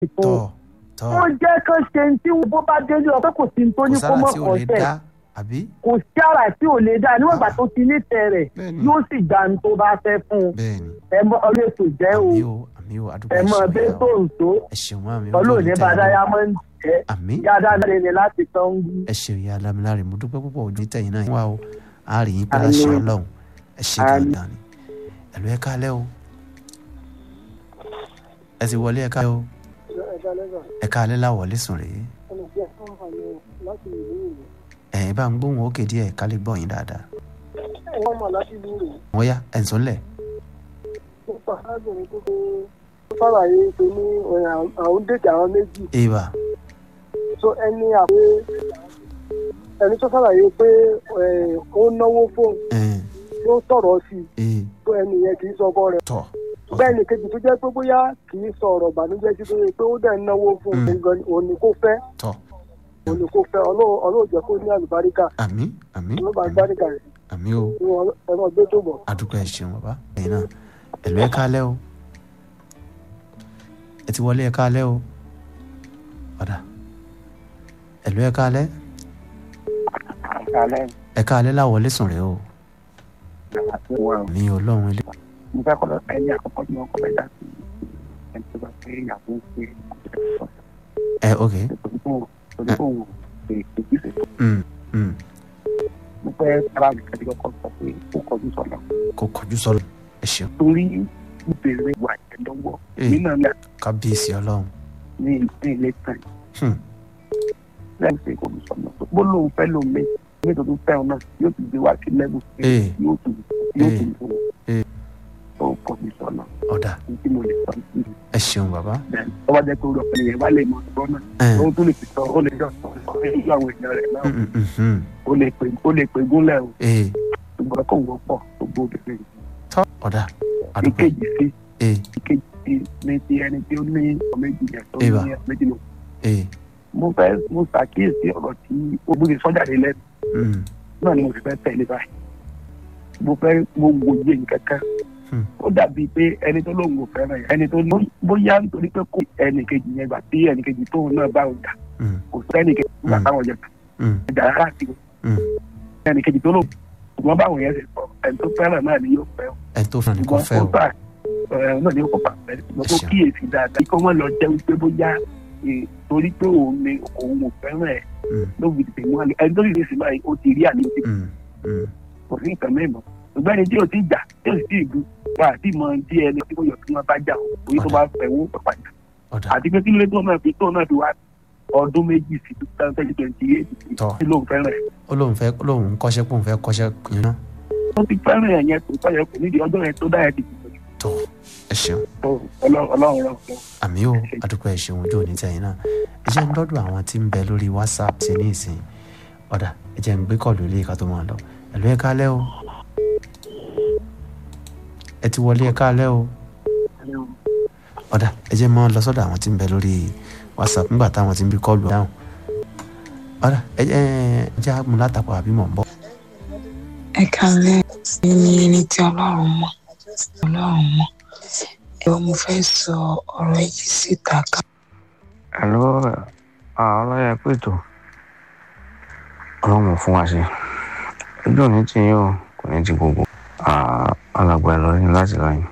ètò tọ́ tọ́ ó jẹ́ kán ṣe ní tí bó bá délé ọ pé kò sí ní tó kò ní kó sára mọ̀ tí ò lè kọ́sẹ̀ dá àbí kò sí ara tí ò lè dá níwọ̀n ìgbà tó ti nífẹ̀ẹ́ rẹ̀ bẹ́ẹ̀ni yóò sì gbà ní tó bá fẹ́ fún un bẹ́ẹ̀ni ẹ mọ ọlọ́ ètò jẹ́ o àmì o àmì o adúgbò ẹ mọ ẹ̀ṣẹ̀ bẹ́ẹ̀ tó ń tó ẹ ṣeun àmì ọlọ́ọ̀ni bá dáyámọ́ndì jẹ́ àmì yáadáa ní láti tán ń gbú. ẹ ṣeun ìyá alámìláre mo dúpẹ́ púpọ̀ ojú tẹ̀yìn náà wá o a rí yín pé Àmín. láṣẹ ọlọ́run ẹ ṣe Àmín. gangan ni ẹ̀lú ẹ kálẹ́ o ẹ ti wọlé ẹ kálẹ́ o ẹ kálẹ́ láwọlé sùn rèé ẹ̀yin bá ń gbóhùn òkè díẹ̀ ká lè gbọ́ yín dáadáa wọ́n mọ̀ láti ìlú rẹ̀ wọ́n yá ẹ̀ ń sọ́nlẹ̀ nípa arábìnrin tó tó tó sàlàyé pé ní àwọn dèjì àwọn méjì ìbà tó ẹni àpé ẹni tó sàlàyé pé eh, ó náwó fóun ẹ̀ ló sọ̀rọ̀ sí i ẹ̀ tó ẹni yẹn kì í sọ ọkọ rẹ̀ tọ̀ bẹ́ẹ̀ ni kejì tó jẹ́ pé bóyá kì í sọ ọ̀rọ̀ ìbànújẹ́ sí tó yẹ pé ó dẹ̀ ń náwó fún Mm. un gan ni òun ni kò fẹ́ tọ̀ òun ni kò fẹ́ ọlọ́run ọlọ́run jẹ́ kó ní àlùbáríkà àmì àmì ọlọ́run bá àmì àlùbáríkà rẹ̀ àmì o ẹ̀rọ gbé tó bọ̀. adúgbò ẹ ṣeun bàbá ẹ̀yin náà ẹ̀lú ẹ kálẹ́ o ẹ ti wọlé ẹ kálẹ́ o padà ẹ̀lú ẹ kálẹ́ alẹ́ ẹ kálẹ́ láwọlé sùn rèé o àti wọn mi ọlọ́run ilé mo fẹ́ kọ́ lọ ẹni àkọ́kọ́ tí wọ́n kọ́ bẹ́ẹ̀ dá sí ẹni tó bá pé ìyàwó ń pè ẹ ok torí kò torí kò wò pé ìgbésẹ mm, mm. mo fẹ́ sára nìkan tí kọ́kọ́ sọ pé ó kọjú sọ̀nà kò kọjú sọlọ ẹ ṣeun torí ìbéèrè wà jẹ́ lọ́wọ́ Eh. nínú ní kábíyèsí ọlọ́run ní ní ilé tán Hmm. lẹ́yìn tí kò sọ̀nà bó lóun fẹ́ lóun mé ní tó tún fẹ́ ọ náà yóò tún gbé wá sí lẹ́bù Eh. yóò tún yóò Eh. tún fún Eh. ó kọjú sọ̀nà ọ̀dà ní tí mo lè sọ ní ẹ ṣeun bàbá tó bá jẹ́ pé olùkọ́ yẹn wá lè mọ ọ̀rọ̀ náà ẹ ó tún lè fi sọ ó lè jọ sọ sọ nínú àwọn èèyàn rẹ̀ náà mm, mm, mm, mm. ó lè pè ó lè pè gúnlẹ̀ o ee ṣùgbọ́n kò wọ́pọ̀ gbogbo obìnrin tọ́ ọ̀dà àdúgbò ìkejì sí ee ìkejì sí ní ti ẹni tí ó ní ọmọ méjì yẹn tó Eva. ní méjì lọ. ee mo fẹ́ mo ṣàkíyèsí ọ̀rọ̀ tí ó gbé sọ́jáde lẹ́nu mm, náà ni mo sì fẹ́ tẹ̀lé báyìí mo fẹ́ mo wòye nǹkan kan Hmm. ó dàbí pé ẹni tó lóun ò fẹ́ràn yẹn ẹni tó ní bóyá nítorí pé kò ẹnì kejì yẹn gbà tí ẹnì kejì tóun náà bá òun jà mm, kò sẹ́nì kejì gbà Hmm. táwọn jẹ mm, jà rárá sí i mm. ẹnì kejì tó lóun ṣùgbọ́n báwọn yẹn ṣe sọ ẹni tó fẹ́ràn náà ni yóò fẹ́ o ẹ tó fún ẹnì kan fẹ́ o gbà ẹ náà ni ó kópa pẹ̀lú ṣùgbọ́n tó Ẹ ṣeun. kíyèsí dáadáa kí wọ́n lọ jẹ́ wípé bóyá eh, torí pé òun ni òun ò fẹ́ràn ẹ̀ Mm, ló fi tètè mú àlè ẹni tó lè ṣe báyìí ó ti rí àlè tí mm, mm. kò sí nǹkan mẹ́mọ́ ṣùgbọ́n ẹni tí ò ti jà tí ò sì ti ìlú wà á ti mọ tí ẹni tí kò yọ kí wọ́n bá jà o torí tó bá fẹ́ wọ́n pàpà jà ọ̀dà àti pé kí ló dé tó náà fi tó náà fi wá ọdún méjì sí two thousand twenty eight Tọ́. tí lóun fẹ́ràn ẹ̀ ó lóun fẹ́ ó lóun ń kọ́ṣẹ́ pé òun fẹ́ kọ́ṣẹ́ yẹn náà tó ti fẹ́ràn ẹ̀ yẹn tó fẹ́ yẹ kò nídìí ọjọ́ yẹn tó dá ẹ̀ dìbò tó ẹ ṣeun ọlọ́run ọlọ́run rán fún àmì o àdúgbò ẹ ṣeun ojú òní tẹ̀yìn náà ẹ jẹ́ ń dọ́dọ̀ àwọn tí ń bẹ lórí whatsapp ṣe ní ìsìn ọ̀dà ẹ jẹ́ ń gbé kọ́ọ̀lù ilé ìka tó máa lọ ẹ̀lú ẹ kálẹ́ o ẹ ti wọlé ẹ kálẹ́ o ọ̀dà ẹ jẹ́ máa lọ sọ́dọ̀ àwọn tí ń bẹ lórí whatsapp nígbà táwọn tí ń bí kọ́ọ̀lù dáhùn ọ̀dà ẹ jẹ́ ẹ jẹ́ àmú látàpọ̀ àbí mọ̀ ń bọ̀. ẹ kálẹ̀ ní ẹni tí ọlọ́run mọ̀ ọlọ́run mọ̀ ẹ̀rọ mo fẹ́ sọ ọ̀rọ̀ yìí síta ká Hello, ọlọ́yẹ pètò ọlọ́run fún wa ṣe ojú òní tí yín o kò ní ti gbogbo alàgbà ìlọrin láti lọ́yìn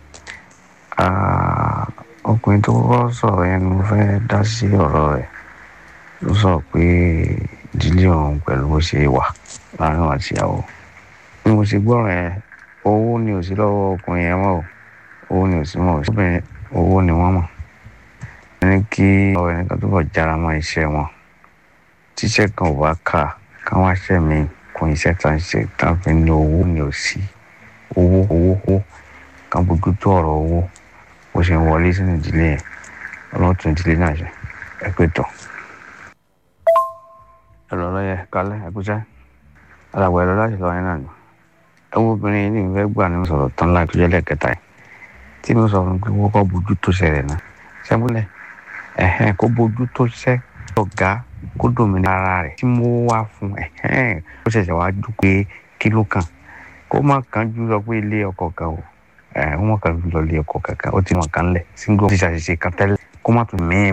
ọkùnrin tó kọ́kọ́ sọ̀rọ̀ yẹn ni mo fẹ́ dá sí ọ̀rọ̀ rẹ̀ ló sọ pé ìdílé òun pẹ̀lú bó ṣe wà láàrin òun àti ìyàwó bí mo ṣe gbọ́rọ̀ yẹn owó ni ò sí lọ́wọ́ ọkùnrin yẹn mọ́ o owó ni ò sí mọ́ o obìnrin owó ni wọ́n mọ̀ ní kí ọ̀rọ̀ ẹnìkan tó bọ̀ jára mọ́ iṣẹ́ wọn tíṣẹ́ kan ò bá kà káwọn aṣẹ́ mi kún iṣẹ́ tá ń ṣe tá ń fi ní owó ni ò sí owó owó owó kan bójú tó ọ̀rọ̀ owó bó ṣe ń wọlé sínú ìdílé yẹn ọlọ́tún ìdílé náà ṣe ẹ pé tán. ẹ̀rọ lọ́yẹ kálẹ̀ ẹ̀kúṣẹ́ alàgbà ẹ̀rọ láti lọ yẹn náà ni ẹ wo obìnrin yìí ní ìfẹ́ gbà ní sọ̀rọ̀ tán láì tó jẹ́ lẹ́ẹ̀kẹta yìí tí mo sọ fún un pé wọ́n kọ́ bójú tó ṣẹlẹ̀ náà ṣẹ́múlẹ̀ ẹ̀hẹ́n kó bójú tó ṣẹ́ ọ̀gá kó dòmìnira ara rẹ̀ tí mo wá fún ẹ̀hẹ́n ó ṣẹ̀ṣẹ̀ wá dùn pé kí ló kàn kó má kàn jù lọ pé ilé ọkọ̀ kan o ẹ̀ ó mọ̀ kàn jù lọ ilé ọkọ̀ kankan ó ti mọ̀ kàn lẹ̀ single ti ṣàṣìṣe kan tẹ́lẹ̀ kó má tún mí